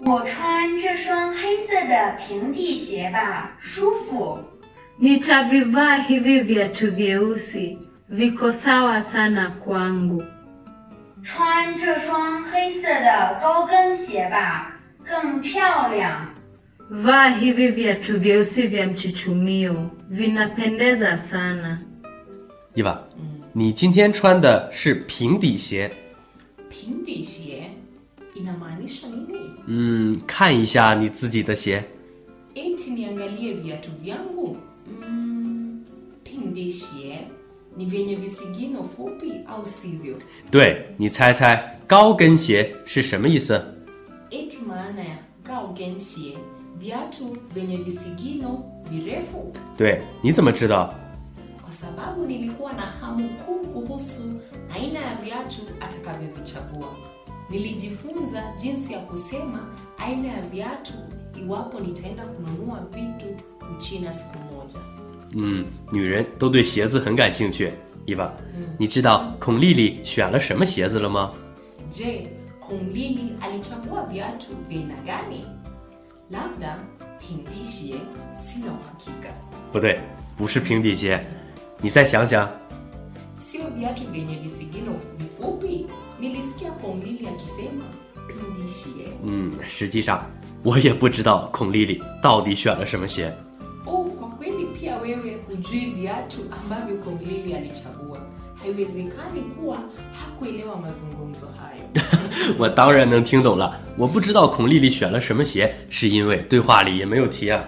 我穿这双黑色的平底鞋吧，舒服。 Nitavivaa hivi viatu vyeusi, viko sawa sana kwangu. 穿这双黑色的高跟鞋吧，更漂亮。 Vaa hivi viatu vyeusi vya mchuchumio, vinapendeza sana. 伊娃，你今天穿的是平底鞋。 平底鞋inamaanisha nini? 嗯，看一下你自己的鞋。 Eti niangalie viatu vyangu? Mm, pindi xie ni vyenye visigino fupi au sivyo? 对，你猜猜高跟鞋是什么意思？ Eti maana ya gaogen xie, viatu vyenye visigino virefu? 对，你怎么知道？ Kwa sababu nilikuwa na hamu kuu kuhusu aina ya viatu atakavyovichagua. Nilijifunza jinsi ya kusema aina ya viatu iwapo nitaenda kununua vitu Uchina siku moja. 嗯，女人都对鞋子很感兴趣。伊娃，你知道孔丽丽选了什么鞋子了吗？ Je, Kumlili alichagua viatu vya aina gani? Labda pindishie, sina uhakika. 不对，不是平底鞋。你再想想， Sio viatu vyenye visigino vifupi? Nilisikia Kumlili akisema pindishie. 嗯，实际上我也不知道孔丽丽到底选了什么鞋。 Oh, kwa kweli pia wewe hujui viatu ambavyo Kumlili alichagua. Haiwezekani kuwa hakuelewa mazungumzo hayo. 我当然能听懂了。我不知道孔丽丽选了什么鞋，是因为对话里也没有提啊。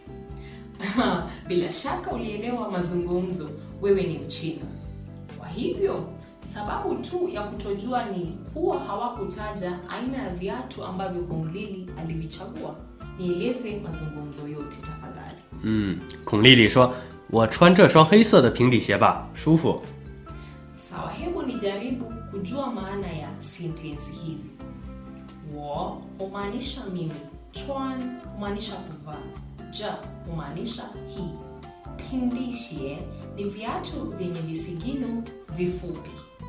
Bila shaka ulielewa mazungumzo, wewe ni Mchina. Kwa hivyo sababu tu ya kutojua ni kuwa hawakutaja aina ya viatu ambavyo Kumlili alivichagua. Nieleze mazungumzo yote tafadhali. 嗯，孔丽丽说：“我穿这双黑色的平底鞋吧，舒服。 Sawa, hebu nijaribu kujua maana ya sentensi hizi. Wo humaanisha mimi, chuan humaanisha kuvaa, ja humaanisha hii. Pindishie ni viatu vyenye visigino vifupi.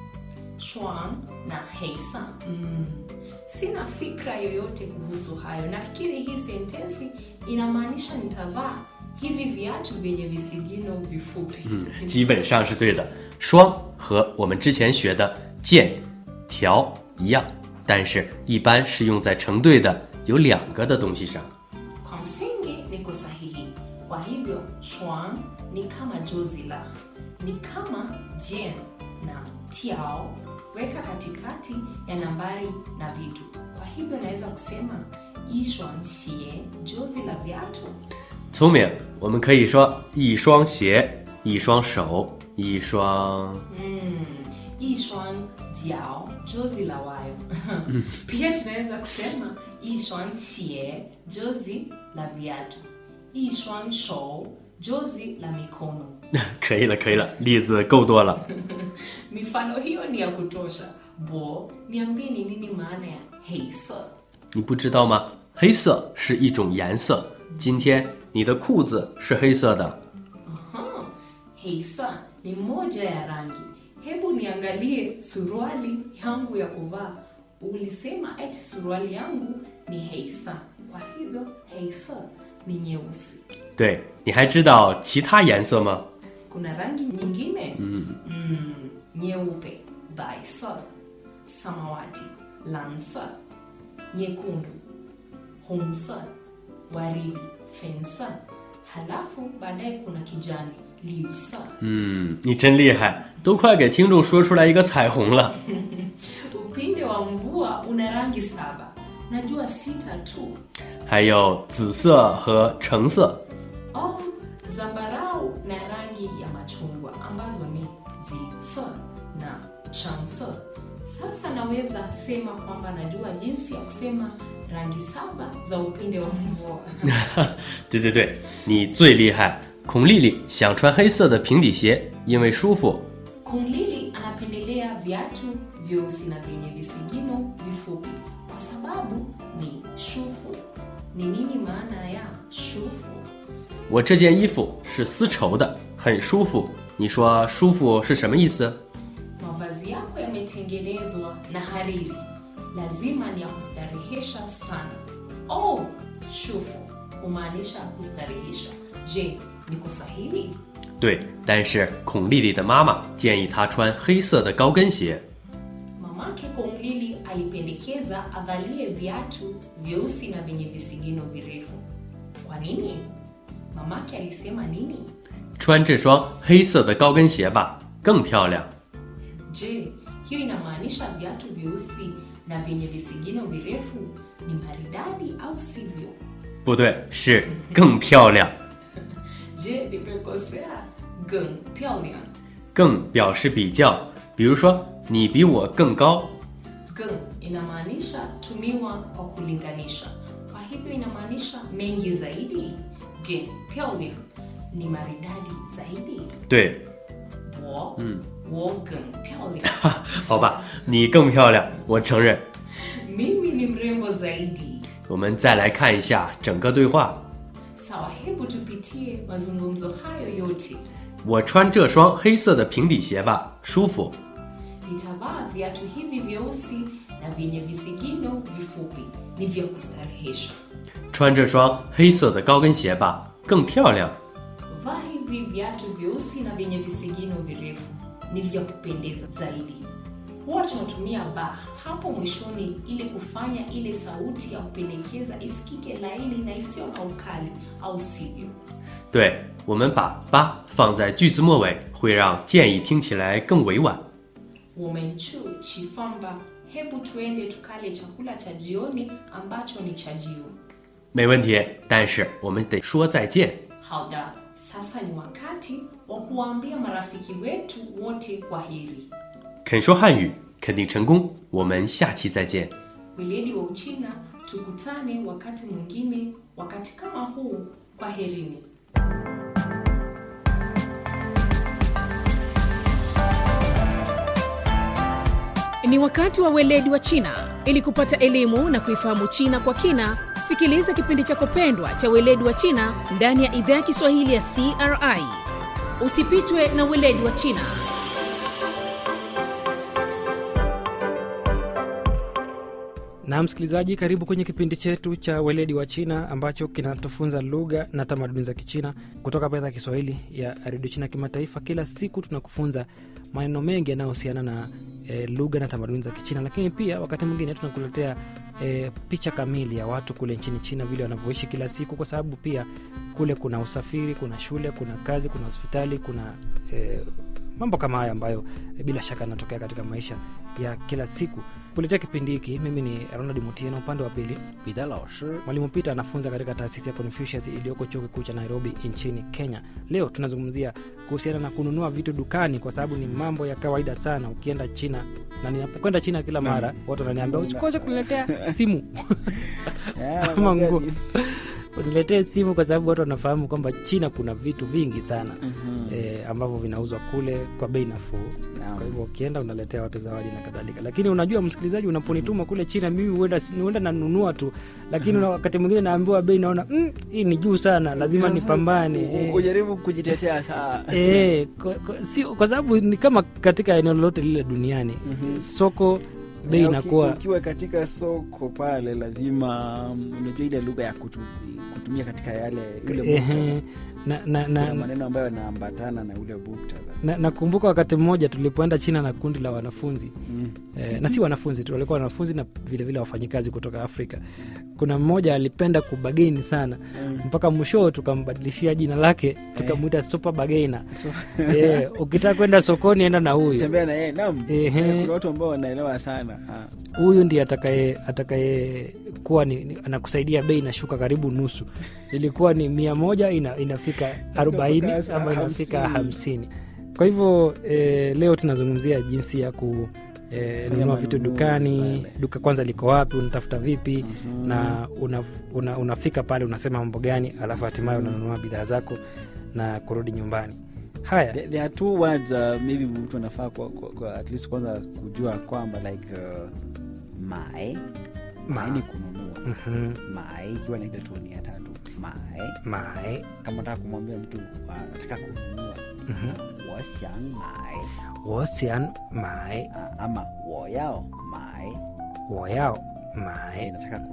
Chuan na heisa. Mm. Sina fikra yoyote kuhusu hayo. Nafikiri hii sentensi inamaanisha nitavaa hivi viatu vyenye visigino vifupi. ” 基本上是对的。双和我们之前学的剑、条一样，但是一般是用在成对的有两个的东西上。 Kwa msingi niko sahihi. Kwa hivyo shuang ni kama jozi la, ni kama jen na tiao, weka katikati ya nambari na vitu. Kwa hivyo naweza kusema ishuang xie, jozi la viatu. 聪明，我们可以说一双鞋、一双手、一双。 Mm, ishuang jiao, jozi la wayo. Pia tunaweza kusema ishuang xie, jozi la viatu. Ishuang shou, jozi la mikono. 可以了，可以了，例子够多了。 Mifano hiyo ni ya kutosha. Bo, niambie ni nini maana ya heisa? 你不知道吗？黑色是一种颜色。今天你的裤子是黑色的。 Aha, heisa ni moja ya rangi. Hebu niangalie suruali yangu ya kuvaa. Ulisema eti suruali yangu ni heisa. Kwa hivyo heisa ni nyeusi. 对，你还知道其他颜色吗？ Kuna rangi nyingine? Mm. nyeupe, baisa, samawati, lansa, nyekundu, hongsa, waridi, fensa. Halafu baadaye kuna kijani, liusa. 嗯，你真厉害，都快给听众说出来一个彩虹了。 Upinde wa mvua una rangi saba. Najua sita tu. 还有紫色和橙色。 Oh, zambarau na rangi ya machungwa ambazo ni zitsa na chansa. Sasa naweza sema kwamba najua jinsi ya kusema rangi saba za upinde wa mvua. 对对对，你最厉害。孔丽丽想穿黑色的平底鞋，因为舒服。 Kumlili anapendelea viatu vyeusi na vyenye visigino vifupi kwa sababu ni shufu. Ni nini maana ya shufu? 我这件衣服是丝绸的，很舒服。你说舒服是什么意思？ Mavazi yako yametengenezwa na hariri, lazima ni ya kustarehesha sana. Oh, shufu humaanisha kustarehesha. Je, niko sahihi? 对，但是孔丽丽的妈妈建议她穿黑色的高跟鞋。 Mamake Komlili alipendekeza avalie viatu vyeusi na vyenye visigino virefu. Kwa nini? Mamake alisema nini? 穿这双黑色的高跟鞋吧，更漂亮。 Je, hiyo inamaanisha viatu vyeusi na vyenye visigino virefu ni maridadi au sivyo? 不对，是更漂亮。 Je, nimekosea? Geng, pyongyang. 更表示比较，比如说你比我更高。 Geng inamaanisha tumiwa kwa kulinganisha, kwa hivyo inamaanisha mengi zaidi. Geng, pyongyang ni maridadi zaidi. 对， 我，我更漂亮。 好吧，你更漂亮，我承认。 Mimi ni mrembo zaidi. 我们再来看一下整个对话。 Sawa, hebu tupitie mazungumzo hayo yote. 我穿这双黑色的平底鞋吧，舒服。 Nitavaa viatu hivi vyeusi na vyenye visigino vifupi, ni vya kustarehesha. 穿这双黑色的高跟鞋吧，更漂亮。 Vaa hivi viatu vyeusi na vyenye visigino virefu, ni vya kupendeza zaidi. Huwa tunatumia ba hapo mwishoni ili kufanya ile sauti ya kupendekeza isikike laini na isiyo na ukali, au sivyo? 对，我们把“吧”放在句子末尾，会让建议听起来更委婉。 Womenchu chifamba, hebu tuende tukale chakula cha jioni ambacho ni chajio. 没问题，但是我们得说再见。 Hauda, sasa ni wakati wa kuwaambia marafiki wetu wote kwa heri. 肯说汉语，肯定成功。我们下期再见。 Weledi wa Uchina, tukutane wakati mwingine, wakati kama huu. Kwa herini. Ni wakati wa weledi wa China. Ili kupata elimu na kuifahamu China kwa kina, sikiliza kipindi chako pendwa cha weledi wa China ndani ya idhaa ya Kiswahili ya CRI. Usipitwe na weledi wa China. Na msikilizaji, karibu kwenye kipindi chetu cha weledi wa China ambacho kinatufunza lugha na tamaduni za Kichina kutoka hapa idhaa ya Kiswahili ya redio China kimataifa. Kila siku tunakufunza maneno mengi yanayohusiana na e, lugha na tamaduni za Kichina, lakini pia wakati mwingine tunakuletea e, picha kamili ya watu kule nchini China vile wanavyoishi kila siku, kwa sababu pia kule kuna usafiri, kuna shule, kuna kazi, kuna hospitali, kuna e, mambo kama haya ambayo e, bila shaka yanatokea katika maisha ya kila siku. Kuletea kipindi hiki mimi ni Ronald Mutieno, upande wa pili 彼得老师 Mwalimu Peter anafunza katika taasisi ya Confucius iliyoko chuo kikuu cha Nairobi nchini Kenya. Leo tunazungumzia kuhusiana na kununua vitu dukani, kwa sababu ni mambo ya kawaida sana ukienda China, na ninapokwenda China kila mara watu wananiambia usikose kuniletea simu ama nguo, uniletee simu, kwa sababu watu wanafahamu kwamba China kuna vitu vingi sana eh, ambavyo vinauzwa kule kwa bei nafuu. Kwa hivyo ukienda unaletea watu zawadi na kadhalika, lakini unajua msikilizaji, unaponituma kule China mimi huenda huenda nanunua tu, lakini una- wakati mwingine naambiwa bei, naona mm, hii ni juu sana, lazima nipambane eh. ujaribu kujitetea saa Eh, kwa, kwa, si, kwa sababu ni kama katika eneo lolote lile duniani soko bei Eh, uki- inakuwa ukiwa katika soko pale lazima mm, unajua ile lugha ya kutu, kutumia katika yale ule ehe, muktadha. na, na, Kuna na, maneno ambayo yanaambatana na ule muktadha na, nakumbuka wakati mmoja tulipoenda China na kundi la wanafunzi Mm. eh, na si wanafunzi tu, walikuwa wanafunzi na vilevile wafanyikazi kutoka Afrika. Kuna mmoja alipenda kubageni sana mpaka mwisho tukambadilishia jina lake tukamwita super bagainer. So, eh, ukitaka kwenda sokoni enda na huyu tembea na yeye nam Ehe. kuna watu ambao wanaelewa sana Ah. huyu ndiye atakaye atakaye kuwa ni, ni, anakusaidia bei inashuka karibu nusu ilikuwa ni mia moja ina, inafika arobaini Inafika ama inafika hamsini. hamsini kwa hivyo eh, leo tunazungumzia jinsi ya ku eh, Fanya nunua vitu manunuzi dukani pale. duka kwanza liko wapi unatafuta vipi na una, una, unafika pale unasema mambo gani alafu hatimaye unanunua bidhaa zako na kurudi nyumbani haya There, there are two words uh, maybe mtu anafaa kwa, kwa, kwa at least kwanza kujua kwamba like uh, mae mae ni kununua mhm, mae ikiwa naita toni ya tatu mae mae kama nataka kumwambia mtu uh, nataka kununua Mhm. wasiang mae wosian mae uh, ama woyao mae woyao eh, mae nataka